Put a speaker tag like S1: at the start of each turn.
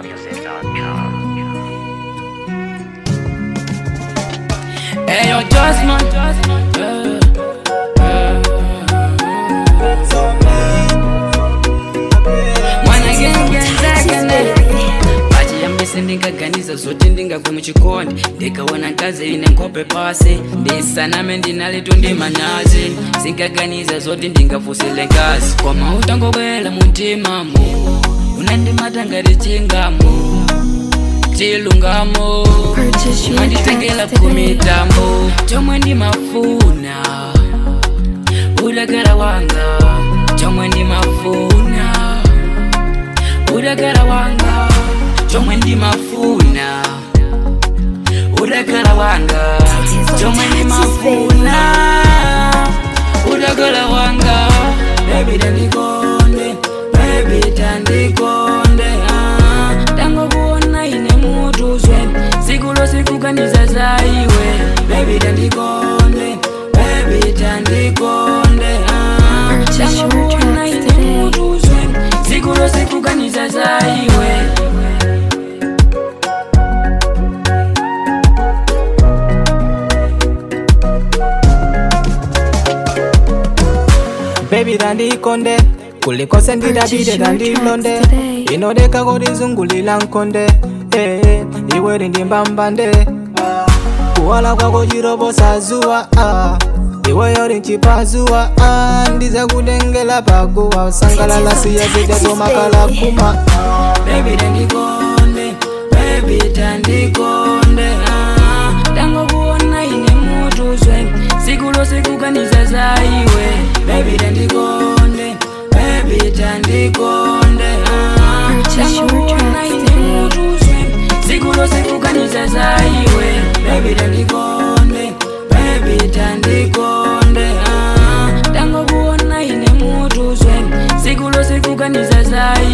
S1: Hey, yo, just man. Uh, uh. Mwana gengenzakane pachiyambise ndingaganiza zoti ndingagwe muchikondi ndikaona nkazi ine nkhope pasi ndisaname ndinaletu ndi manyazi singaganiza zoti ndingafusile nkazi koma utangobwera muntimamu unandimata ngati chingamo chilungamo
S2: Purchase your
S1: manditengela
S2: tracks today.
S1: kumitambo chomwe ndimafuna udagara wanga chomwe ndimafuna udagara wanga chomwe ndimafuna udagara wanga chomwe ndimafuna udagara wanga baby tandikonde baby tandikonde ah. tangokuona ine mutuzwe sikulo sikuganiza zaiwe baby tandikonde baby tandikonde ah.
S2: Purchase your
S1: tangokuona
S2: tracks
S1: ine
S2: today.
S1: mutuzwe sikulo sikuganiza zaiwe
S3: Baby dandikonde kulikose ndidabide
S2: Purchase your
S3: dandilonde
S2: tracks today.
S3: inodeka kodizungulila nkonde eh, iwe lindimbambande kuwala kwako chirobosa zuwa ah. iwe yori nchipazuwa ah. ndiza kudengela paguwa usangalala siyazidatomakala kuma
S1: baby tandikonde baby tandikonde ah. tangokuona ine mutuzwe sikulo sikuganiza zaiwe baby tandikonde baby tandikonde ah.
S2: Purchase your
S1: tangokuona
S2: tracks
S1: ine
S2: today.
S1: mutuzwe sikulo sikuganiza zaiwe baby tandikonde baby tandikonde ah. tangokuona ine mutuzwe sikulo sikuganiza zaiwe